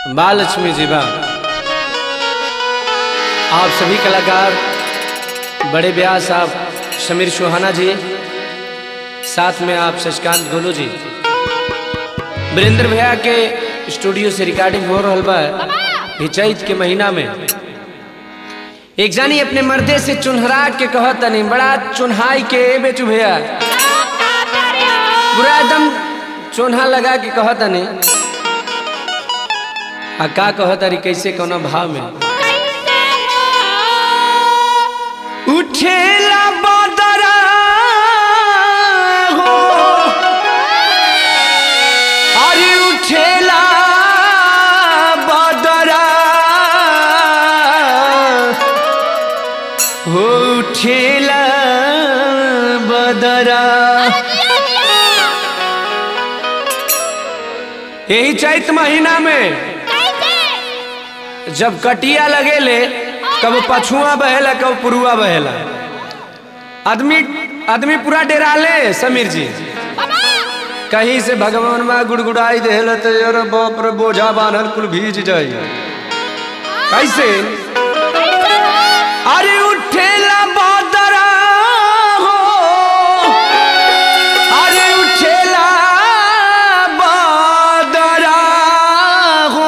महालक्ष्मी जी बा आप सभी कलाकार बड़े ब्याह साहब समीर सुहाना जी साथ में आप शशिकांत गोलू जी वीरेंद्र भैया के स्टूडियो से रिकॉर्डिंग हो रहा बा ये चैत के महीना में एक जानी अपने मर्दे से चुनहरा के कहत नहीं बड़ा चुनहाई के ए बेचू भैया पूरा एकदम चोन्हा लगा के कहत नहीं आ का कहत अरे कैसे कोनो भाव में उठेला बदरा हो अरे उठेला बदरा हो उठेला बदरा यही चैत महीना में जब कटिया लगेले कब पछुआ बहेला कब पुरुआ बहेला आदमी आदमी पूरा डेराले समीर जी कहीं से भगवान में गुड़गुड़ाई देहल तो यार बाप रे बोझा बांधल कुल भीज जाई कैसे अरे उठेला बादरा हो अरे उठेला बादरा हो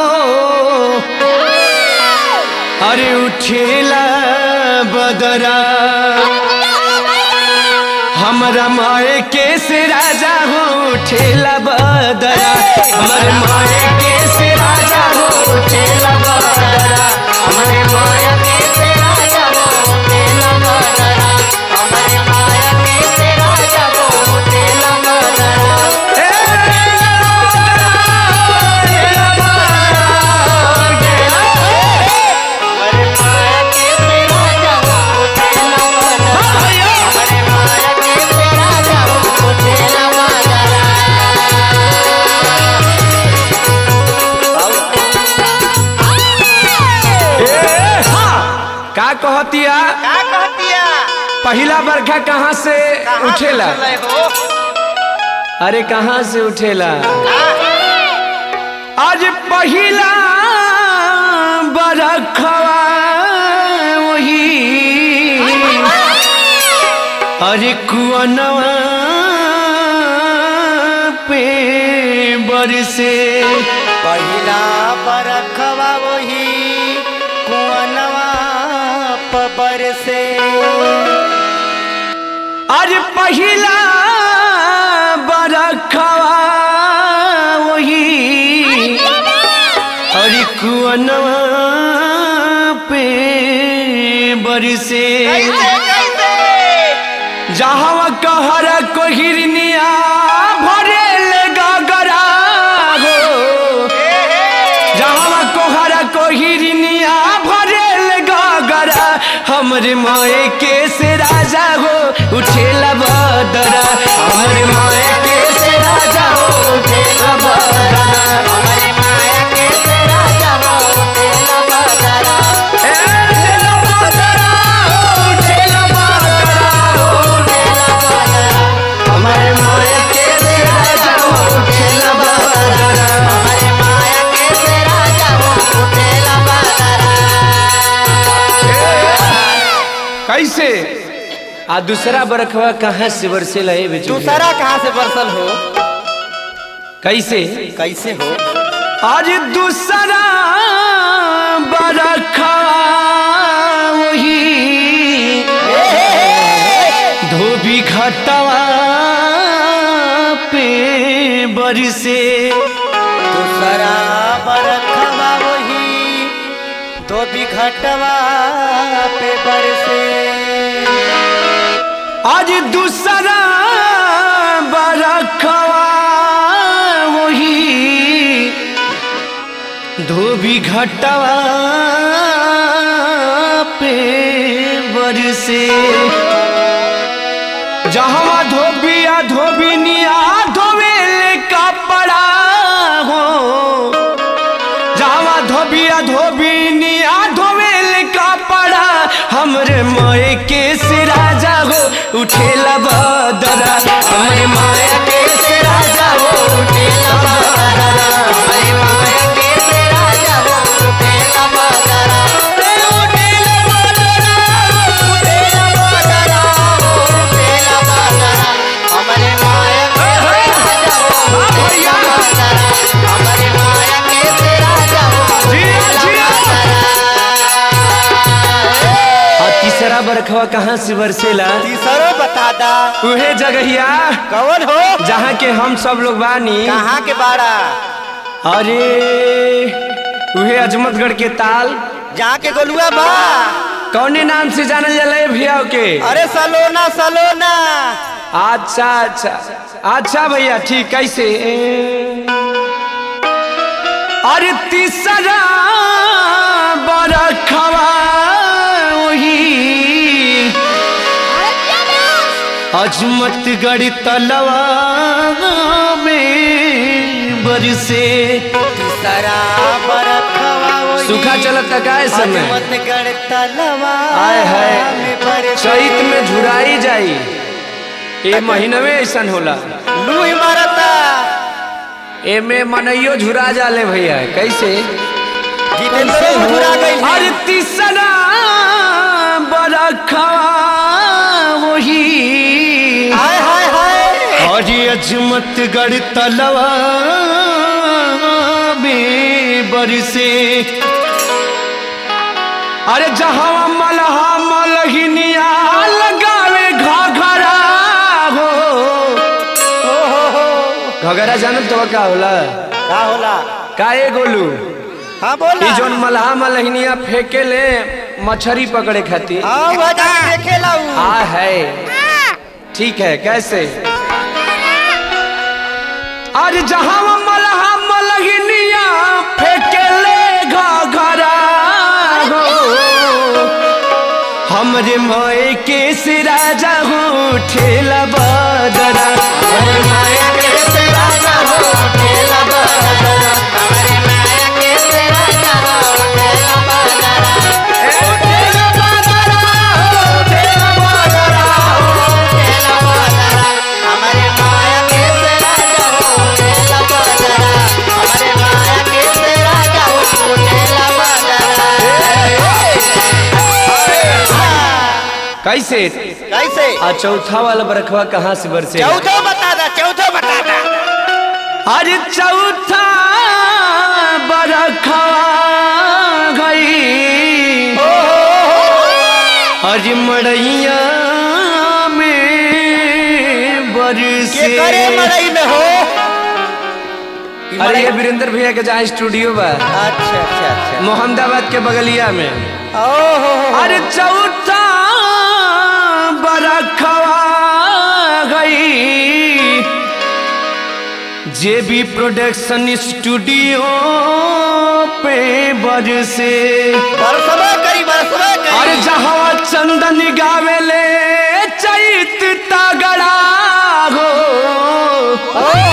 अरे उठेला बदरा हमरा माए के से राजा हो उठेला बदरा हमर माए के से राजा हो उठेला बदरा हमरे माए के से राजा हो उठेला बदरा हमरे माए के से राजा हो उठेला बदरा का कहतिया का कहतिया पहला बरखा कहाँ से कहाँ से उठेला चले हो अरे कहाँ से उठेला आज पहिला बरखवा वही अरे कुअनवा पे बरसे पहिला बरखवा वही कुअनवा पबर से आज पहिला बरखवा वही अरे कुअनवा पे बरसे कैसे कैसे जहाँ कहर कोहिरनिया भरेल गगरा हो जहाँ कोहर कोहिरनिया भरेल गगरा हमरे माए के से राजा हो उठेला बदरा हमरे माए के से राजा हो उठेला बदरा हमारे माया के से राजा हो उठेला बदरा ए, उठेला बदरा हो, उठेला बदरा हो। उठेला बदरा हमारे माए के से राजा हो उठेला बदरा हमारे माया के से राजा हो उठेला बदरा कैसे आ दूसरा बरखवा कहाँ से बरसे लहे बेचू दूसरा कहाँ से बरसल हो कैसे कैसे हो आज दूसरा बरखवा वही धोबी घटवा पे बरसे दूसरा बरखवा वही तो बिघटवा पे बरसे आज दूसरा बरखवा वही धोबी घटवा पे बरसे जहाँ धोबिया धोबिनिया धोवेल कपड़ा हो जहाँ धोबिया धोबिनिया धोवेल कपड़ा हमरे माए के से राजा हो उठेला बदरा हमरे माए के से राजा हो उठेला बदरा हमारे माया के से राजा बरखवा कहाँ से बरसेला तीसरो बता दा उहे जगहिया कौन हो जहाँ के हम सब लोग बानी कहाँ के बाड़ा अरे उहे अजमतगढ़ के ताल जहाँ के गोलुआ बा कौने नाम से जानल जाला ए भैया के अरे सलोना सलोना अच्छा अच्छा अच्छा भैया ठीक कैसे अरे तीसरा बरखवा वही अजमतगढ़ तलवा में बरसे तीसरा बरखवा वही सूखा चलत का समय अजमतगढ़ तलवा आय है में बरसे। चैत में झुराई जाई ए महीनवे ऐसन होला लूही मारता एमे मनइयो झुरा जाले भैया कैसे जितेंद्र मधुरा गई अरे तीसरा बरखवा वही हाय हाय हाय अरे अजमतगढ़ तलवा में बरसे अरे जहाँ मलहा मलहिनिया लगावे घघरा हो हो हो हो घघरा जानत तो का होला का होला का ए गोलू हाँ बोला ई जोन मलहा मलहिनिया फेंके ले मछरी पकड़े खातिर हाँ वह जाके देखेला उ हाँ है ठीक है कैसे आज जहाँ मलहा मलहिनिया फेंके ले घघरा हो हमरे मोए के से राजा हो ठेला बदरा हमरे मोए के से राजा हो ठेला बदरा हमारे माया के तेरा जाओ तेरा बदरा ए, ठेला बदरा हो, ठेला बदरा हो। तेरा बदरा हमारे माया के तेरा जाओ तेरा बदरा हमारे माया के तेरा जाओ तेरा बदरा कैसे कैसे आ चौथा वाला बरखवा कहाँ से बरसे चौथो बता दा चौथो बता दा अरे चौथा बरखवा गई अरे मड़ैया में के बरसे करे मड़ई में हो कि अरे ये मड़ई- वीरेंद्र भैया के जहाँ स्टूडियो बा अच्छा अच्छा अच्छा मोहम्मदाबाद के बगलिया में ओहो अरे चौथा बरखवा गई जे भी प्रोडक्शन स्टूडियो पे बरसे बरसबा करी बरसबा करी अरे जहाँ चंदन गावेले चैत तगड़ा हो